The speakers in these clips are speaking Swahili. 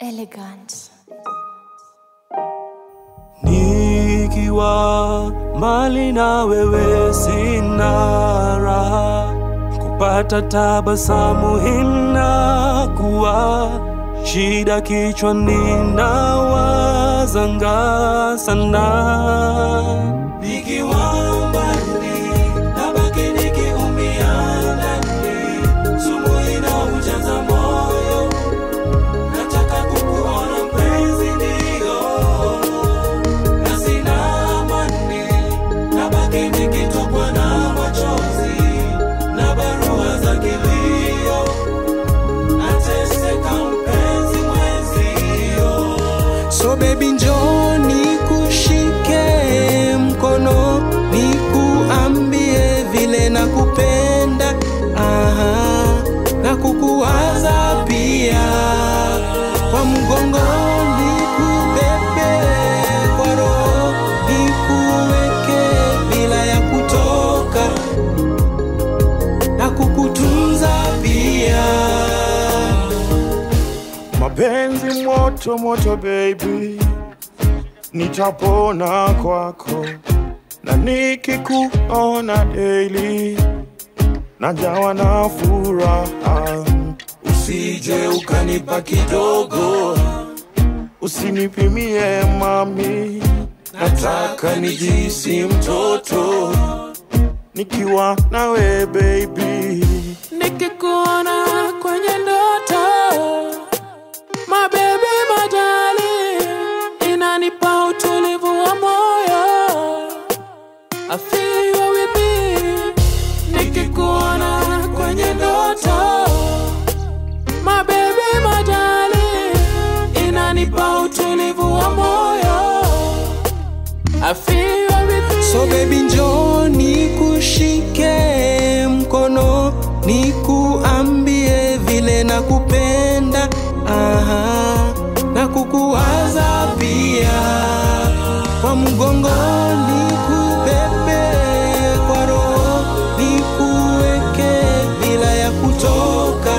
Elegant. Nikiwa mbali na wewe sina raha, kupata tabasamu inakuwa shida, kichwani nawazanga sana. Nikiwa mbali nabaki nikiumia ndani, sumu inaujaza moyo nataka kukuona mpenzi, ndio na sina amani, nabaki nikitokwa na machozi na barua za kilio, nateseka mpenzi mwenzio. So baby njoo nikushike mkono nikuambie vile nakupenda aha, na kukuwaza pia kwa mgongo nikubebe kwa roho nikuweke bila ya kutoka na kukutunza pia Mapenzi moto moto baby, nitapona kwako na nikikuona daily, najawa na furaha. Usije ukanipa kidogo, Usinipimie mami, nataka nijisi mtoto nikiwa nawe baby. nikikuona kwenye ndoto mabebe majali inanipa utulivu wa moyo I feel you are with me nikikuona kwenye ndoto mabebe majali inanipa utulivu wa moyo I feel you are with me. So baby njoo nikushike mkono nikuambie vile nakupenda aha, na kukuwaza pia kwa mgongo nikubebe kwa roho nikuweke bila ya kutoka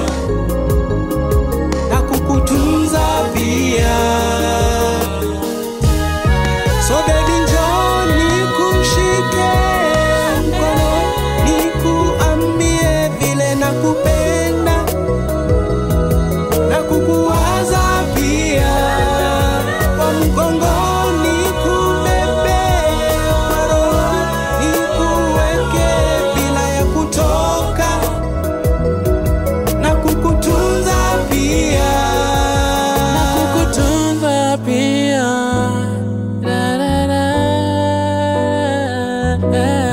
na kukutunza pia So baby njoo nikushike mkono nikuambie vile nakupenda na kukuwaza pia kwa mgongo nikubebe kwa roho nikuweke bila ya kutoka na kukutunza pia na kukutunza pia da, da, da, da.